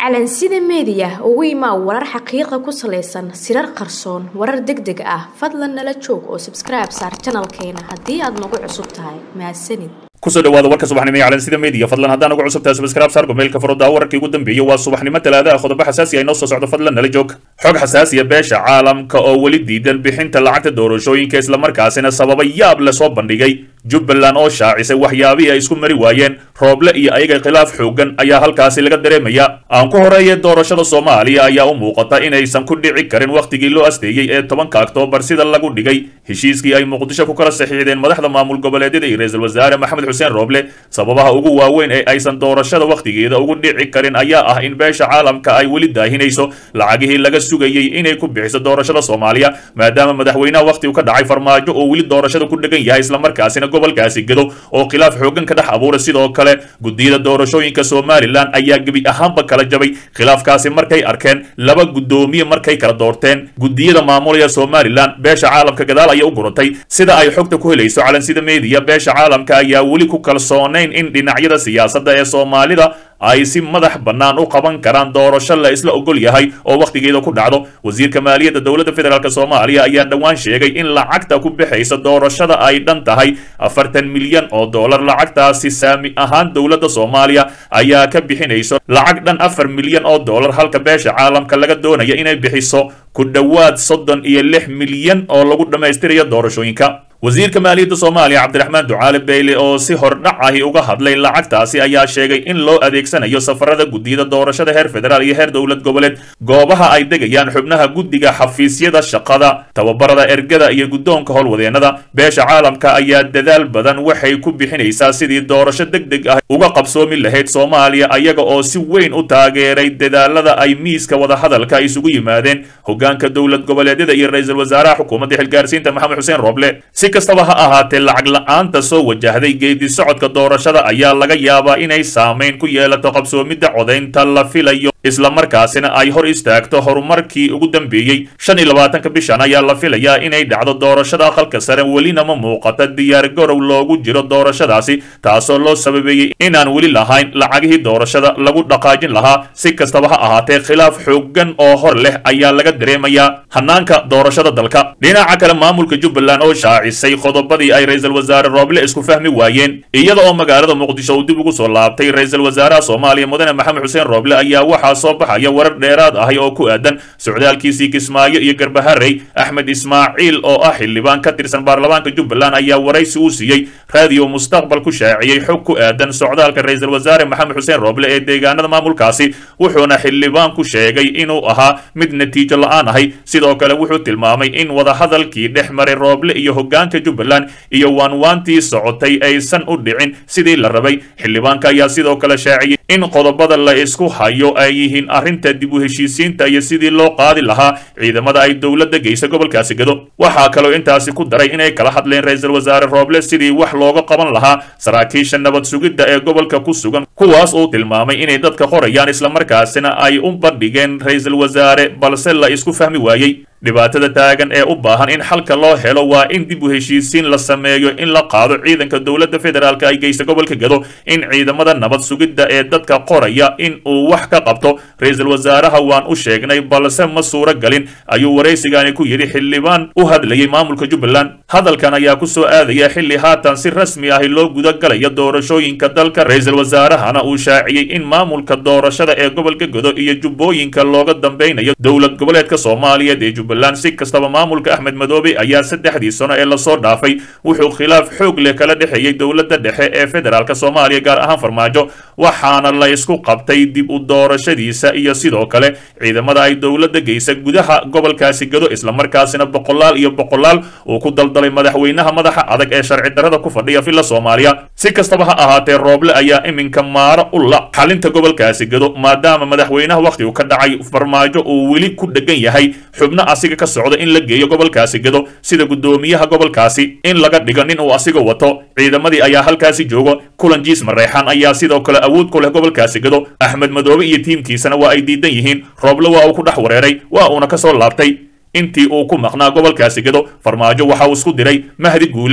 calansida meediya ugu imaa warar xaqiiqa ku salaysan sirar qarsoon warar deg deg ah fadlan nala joog oo sabskribe saar janalkeena haddii aad nagu cusub tahay mahadsanid kusoo dhawaada warka subaxnimo ee calansida media fadlan haddaan ugu cusub tahay subscribe saar gomeelka farooda wararkii ugu dambeeyey waa subaxnimo talaadaha qodobo xasaasi ah inoo soo socdo fadlan nala joog xog xasaasiya beesha caalamka oo weli diidan bixinta lacagta doorashooyinka islamarkaasina sababa yaab la soo bandhigay jubbaland oo shaacisay waxyaabihii ay isku mari waayeen rooble iyo ayaga khilaaf xoogan ayaa halkaasi laga dareemaya aan ku horeeye doorashada soomaaliya ayaa u muuqata inaysan ku dhici karin wakhtigii loo asteeyey ee tobanka oktoobar sida lagu dhigay heshiiskii ay muqdisho ku kala saxiixdeen madaxda maamul goboleedyada iyo ra-iisul wasaare maxamed xuseen rooble sababaha ugu waaweyn ee aysan doorashada wakhtigeeda ugu dhici karin ayaa ah in beesha caalamka ay weli daahinayso lacagihii laga sugayey inay ku bixiso doorashada soomaaliya maadaama madaxweynaha wakhtigu ka dhacay farmaajo oo weli doorashada ku dhegan yahay islamarkaasina gobolkaasi gedo oo khilaaf xoogan ka dhex abuuray sidoo kale guddiyada doorashooyinka somalilan ayaa gebi ahaanba kala jabay khilaafkaasi markay arkeen laba guddoomiye markay kala doorteen guddiyada maamulaya somalilan beesha caalamka gadaal ayay u guratay sida ay xogta ku helayso calansida meediya beesha caalamka ayaa weli ku kalsoonayn in dhinacyada siyaasadda ee soomaalida ay si madax bannaan u qaban karaan doorasho la isla ogol yahay oo wakhtigeeda ku dhacdo wasiirka maaliyadda dowladda federaalk soomaaliya ayaa dhowaan sheegay in lacagta ku bixaysa doorashada ay dhan tahay afartan milyan oo dollar lacagtaasi saami ahaan dowladda soomaaliya ayaa ka bixinayso lacag dhan afar milyan oo dollar halka beesha caalamka laga doonaya inay bixiso ku dhowaad soddon iyo lix milyan oo lagu dhammaystirayo doorashooyinka wasiirka maaliyadda soomaaliya cabdiraxmaan ducaale beyle oo si hordhac ahi uga hadlay lacagtaasi ayaa sheegay in loo adeegsanayo safarada guddiyada doorashada heer federaal iyo heer dowlad goboleed goobaha ay degayaan xubnaha guddiga xafiisyada shaqada tababarada ergada iyo guddoonka howlwadeennada beesha caalamka ayaa dadaal badan waxay ku bixinaysaa sidii doorasho deg deg ah uga qabsoomi lahayd soomaaliya ayaga oo si weyn u taageeray dadaalada ay miiska wadahadalka isugu yimaadeen hogaanka dowlad goboleedyada iyo ra-iisul wasaaraha xukuumadda xilgaarsiinta maxamed xuseen rooble si kastaba ha ahaatee lacag la-aanta soo wajahday geedi socodka doorashada ayaa laga yaabaa inay saamayn ku yeelato qabsoomidda codaynta la filayo islamarkaasina ay hor istaagto horumarkii ugu dambeeyey shan iyo labaatanka bishan ayaa la filayaa inay dhacdo doorashada aqalka sare welina ma muuqata diyaargarow loogu jiro doorashadaasi taasoo loo sababeeyey inaan weli lahayn lacagihii doorashada lagu dhaqaajin lahaa si kastaba ha ahaatee khilaaf xoogan oo hor leh ayaa laga dareemayaa hanaanka doorashada dalka dhinaca kale maamulka jubbaland oo shaacisay qodobadii ay ra-iisul wasaare rooble isku fahmi waayeen iyada oo magaalada muqdisho uu dib ugu soo laabtay ra-iisul wasaaraha soomaaliya mudane maxamed xuseen rooble ayaa waxaa soo baxaya warar dheeraad ahi oo ku aadan socdaalkiisii kismaayo iyo garbaharey axmed ismaaciil oo ah xildhibaan ka tirsan baarlamaanka jubbaland ayaa waraysi uu siiyey raadiyo mustaqbal ku shaaciyey xog ku aadan socdaalka ra-iisul wasaare maxamed xuseen rooble ee deegaanada maamulkaasi wuxuuna xildhibaan ku sheegay inuu ahaa mid natiijo la-aan ahay sidoo kale wuxuu tilmaamay in wadahadalkii dhex maray rooble iyo hogaanka jubbaland iyo waanwaantii socotay aysan u dhicin sidii la rabay xildhibaanka ayaa sidoo kale shaaciyey in qodobada la isku hayo ay yihiin arrinta dib u heshiisiinta iyo sidii loo qaadi lahaa ciidamada ay dowladda geysa gobolkaasi gado waxaa kaloo intaasi ku daray inay kala hadleen ra-iisul wasaare rooble sidii wax looga qaban lahaa saraakiisha nabad sugidda ee gobolka ku sugan kuwaas uu tilmaamay inay dadka qorayaan islamarkaasina ay u bandhigeen ra-iisul wasaare balse la isku fahmi waayey dhibaatada taagan ee u baahan in xalka loo helo waa in dib u heshiisiin la sameeyo in la qaado ciidanka dowladda federaalk ay geysta gobolka gado in ciidamada nabad sugidda ee dadka qoraya in uu wax ka qabto ra-iisul wasaaraha waan u sheegnay balse ma suuro galin ayuu waraysigani ku yidhi xildhibaan u hadlayay maamulka jubbaland hadalkan ayaa ku soo aadaya xilli haatan si rasmi ahi loo gudagalayo doorashooyinka dalka ra-iisul wasaarahana uu shaaciyey in maamulka doorashada ee gobolka gado iyo jubbooyinka looga dambeynayo dowlad goboleedka soomaaliyeed ee jubbaland si kastaba maamulka axmed madoobe ayaa saddexdii sano ee lasoo dhaafay wuxuu khilaaf xoog leh kala dhexeeyey dowladda dhexe ee federaalk soomaaliya gaar ahaan farmaajo waxaana la isku qabtay dib u doorashadiisa iyo sidoo kale ciidamada ay dowladda geysa gudaha gobolkaasi gado islamarkaasina boqolaal iyo boqolaal uu ku daldalay madaxweynaha madaxa adag ee sharci darrada ku fadhiya villa soomaaliya si kastaba ha ahaatee rooble ayaa iminka maaro u la xalinta gobolkaasi gado maadaama madaxweynaha wakhtigu ka dhacay farmaajo uu weli ku dhegan yahay xubno asiga ka socda in la geeyo gobolkaasi gado sida guddoomiyaha gobolkaasi in laga dhigo nin uu asiga wato ciidamadii ayaa halkaasi joogo kulan jiis mareexan ayaa sidoo kale awood ku leh gobolkaasi gado axmed madoobe iyo tiimkiisana waa ay diidan yihiin rooble waa uu ku dhex wareeray waa uuna ka soo laabtay intii uu ku maqnaa gobolkaasi gado farmaajo waxa uu isku diray mahdi guuleed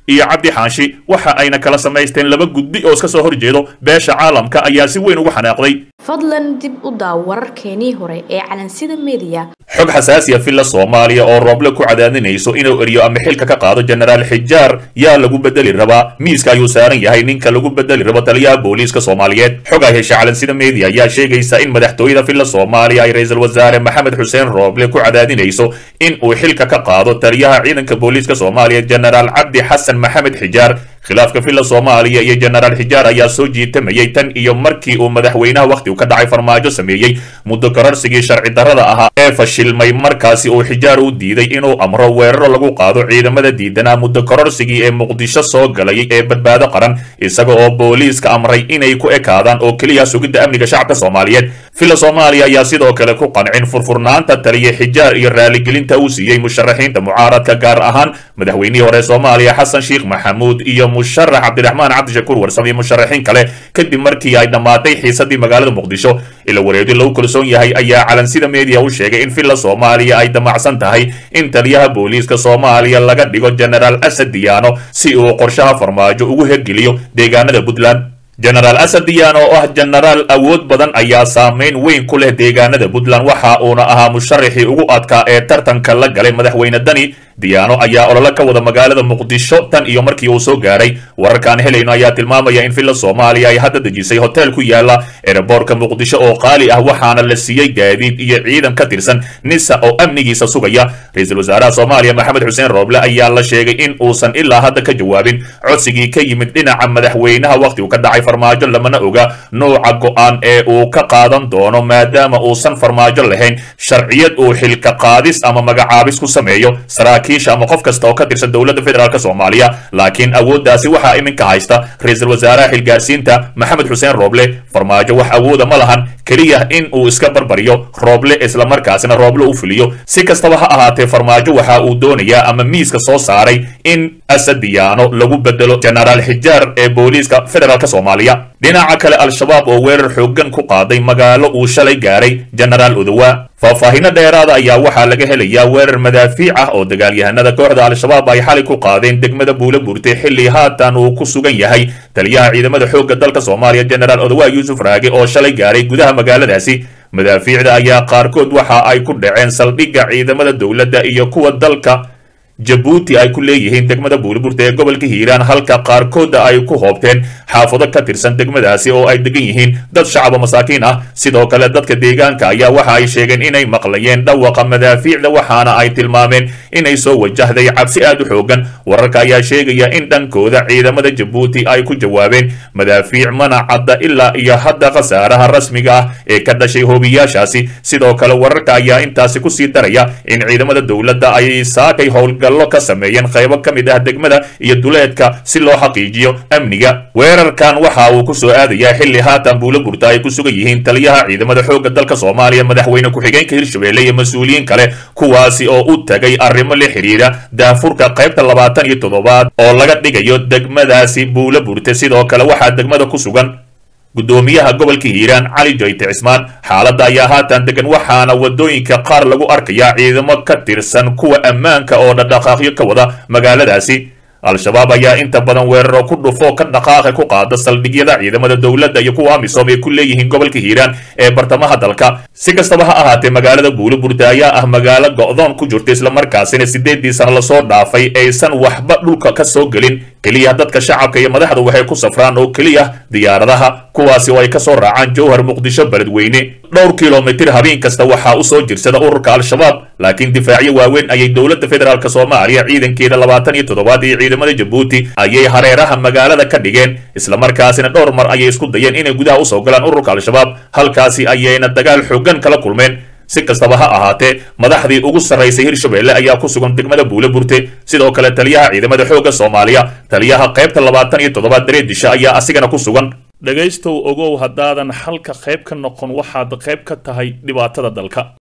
iyo cabdi xaanshi waxa ayna kala samaysteen laba gudbi oo iska soo horjeedo beesha caalamka ayaa si weyn ugu xanaaqday fadlan dib u daaw wararkeenii hore ee calansida meediya xog xasaasiya villa soomaaliya oo rooble ku cadaadinayso inuu eriyo ama xilka ka qaado jenaraal xijaar yaa lagu bedeli rabaa miiska ayuu saaran yahay ninka lagu bedeli rabo taliyaha booliiska soomaaliyeed xog ay hesha calansida meediya ayaa sheegaysa in madaxtooyada villa soomaaliya ay ra-iisul wasaare maxamed xuseen rooble ku cadaadinayso in uu xilka ka qaado taliyaha ciidanka booliiska soomaaliya jenaraal cabdi xasan maxamed xijaar khilaafka villa soomaaliya iyo jenaraal xijaar ayaa soo jiitamayay tan iyo markii uu madaxweynaha wakhtigu ka dhacay farmaajo sameeyey muddo kororsigii sharci darrada ahaa ee fashilmay markaasi uu xijaar u diiday inuu amro weeraro lagu qaado ciidamada diidanaa muddo kororsigii ee muqdisho soo galayay ee badbaado qaran isaga oo booliiska amray inay ku ekaadaan oo keliya sugidda amniga shacabka soomaaliyeed villa soomaaliya ayaa sidoo kale ku qancin furfurnaanta taliya xijaar iyo raaligelinta uu siiyey musharaxiinta mucaaradka gaar ahaan madaxweynihii hore soomaaliya xasan sheekh maxamuud iyo musharax cabdiraxmaan cabdishakuur warsame iyo musharaxiin kale kadib markii ay dhammaatay xiisadii magaalada muqdisho ila wareedi lagu kalsoon yahay ayaa calansida meediya u sheegay in villa soomaaliya ay damacsan tahay in taliyaha booliiska soomaaliya laga dhigo jenaraal asad diyaano si uu qorshaha farmaajo ugu hergeliyo deegaanada puntland jenaraal asad diyaano oo ah jenaraal awood badan ayaa saameyn weyn ku leh deegaanada puntland waxa uuna ahaa musharaxii ugu adkaa ee tartanka la galay madaxweyne dani diyaano ayaa olole ka wada magaalada muqdisho tan iyo markii uu soo gaaray wararkaan helayno ayaa tilmaamaya in villa soomaaliya ay hadda dejisay hotel ku yaala ereborka muqdisho oo qaali ah waxaana la siiyey gaadiid iyo ciidan ka tirsan nisa oo amnigiisa sugaya ra-iisul wasaaraha soomaaliya maxamed xuseen rooble ayaa la sheegay in uusan ilaa hadda ka jawaabin codsigii ka yimid dhinaca madaxweynaha wakhtigu ka dhacay farmaajo lamana oga nouca go-aan ee uu ka qaadan doono maadaama uusan farmaajo lahayn sharciyad uu xilka qaadis ama magacaabis ku sameeyo saraakiisha ama qof kasta oo ka tirsan dowladda federaalk soomaaliya laakiin awooddaasi waxaa iminka haysta ra-iisul wasaaraha xilgaarsiinta maxamed xuseen rooble farmaajo wax awooda ma lahan keliya in uu iska barbariyo rooble islamarkaasina rooble u fuliyo si kastaba ha ahaatee farmaajo waxa uu doonayaa ama miiska soo saaray in asadiyaano lagu bedelo jenaraal xijaar ee booliiska federaalk soomaaliya dhinaca kale al-shabaab oo weerar xoogan ku qaaday magaalo uu shalay gaaray jenaraal odowa faahfaahino dheeraada ayaa waxaa laga helayaa weerar madaafiic ah oo dagaalyahanada kooxda al-shabaab ay xalay ku qaadeen degmada buula burtay xilli haatan uu ku sugan yahay taliyaha ciidamada xoogga dalka soomaaliya jenaraal odowa yuusuf raage oo shalay gaaray gudaha magaaladaasi madaafiicda ayaa qaarkood waxa ay ku dhaceen saldhigga ciidamada dowladda iyo kuwa dalka jabuuti ay ku leeyihiin degmada buuliburta ee gobolka hiiraan halka qaarkooda ay ku hoobteen xaafado ka tirsan degmadaasi oo ay degan yihiin dad shacaba masaakiin ah sidoo kale dadka deegaanka ayaa waxa ay sheegeen inay maqlayeen dhawaqa madaafiicda waxaana ay tilmaameen inay soo wajahday cabsi aad u xoogan wararka ayaa sheegaya in dhankooda ciidamada jabuuti ay ku jawaabeen madaafiic mana cadda ilaa iyo hadda khasaaraha rasmiga ah ee ka dhashay hoobiyaashaasi sidoo kale wararka ayaa intaasi kusii daraya in ciidamada dowladda ay saakay howlga ka sameeyeen qaybo ka mid ah degmada iyo duleedka si loo xaqiijiyo amniga weerarkan waxa uu ku soo aadayaa xilli haatan buula burta ay ku sugan yihiin taliyaha ciidamada xoogga dalka soomaaliya madaxweyne ku-xigeenka hirshabelle iyo mas-uuliyiin kale kuwaasi oo u tagay arrimo la xidhiidha daafurka qaybta labaatan iyo toddobaad oo laga dhigayo degmadaasi buula burte sidoo kale waxaa degmada ku sugan gudoomiyaha gobolka hiiraan cali joyte cismaan xaaladda ayaa haatan degan waxaana wadooyinka qaar lagu arkayaa ciidamo ka tirsan kuwa ammaanka oo dhaqdhaqaaqyo ka wada magaaladaasi al-shabaab ayaa inta badan weeraro ku dhufo ka dhaqaaqa ku qaada saldhigyada ciidamada dowladda iyo kuwa amisom ay ku leeyihiin gobolka hiiraan ee bartamaha dalka si kastaba ha ahaatee magaalada buuliburda ayaa ah magaalo go'doon ku jirta islamarkaasina sideedii sano lasoo dhaafay aysan waxba dhulka ka soo gelin keliya dadka shacabka iyo madaxda waxay ku safraan oo keliya diyaaradaha kuwaasi oo ay ka soo raacaan jowhar muqdisho beledweyne dhowr kilomitir habeen kasta waxaa u soo jirsada ururka al-shabaab laakiin difaacyo waaweyn ayay dowladda federaalk soomaaliya ciidankeeda labaatan iyo toddobaad iyo ciidamada jabuuti ayay hareeraha magaalada ka dhigeen islamarkaasina dhowr mar ayay isku dayeen inay gudaha usoo galaan ururka al-shabaab halkaasi ayayna dagaal xoogan kala kulmeen si kastaba ha ahaatee madaxdii ugu sarraysay hirshabelle ayaa ku sugan degmada buule burte sidoo kale taliyaha ciidamada xoogga soomaaliya taliyaha qaybta labaatan iyo toddobaad dareedisha ayaa asigana ku sugan dhegaystow ogow haddaadan halka qayb ka noqon waxaad qayb ka tahay dhibaatada dalka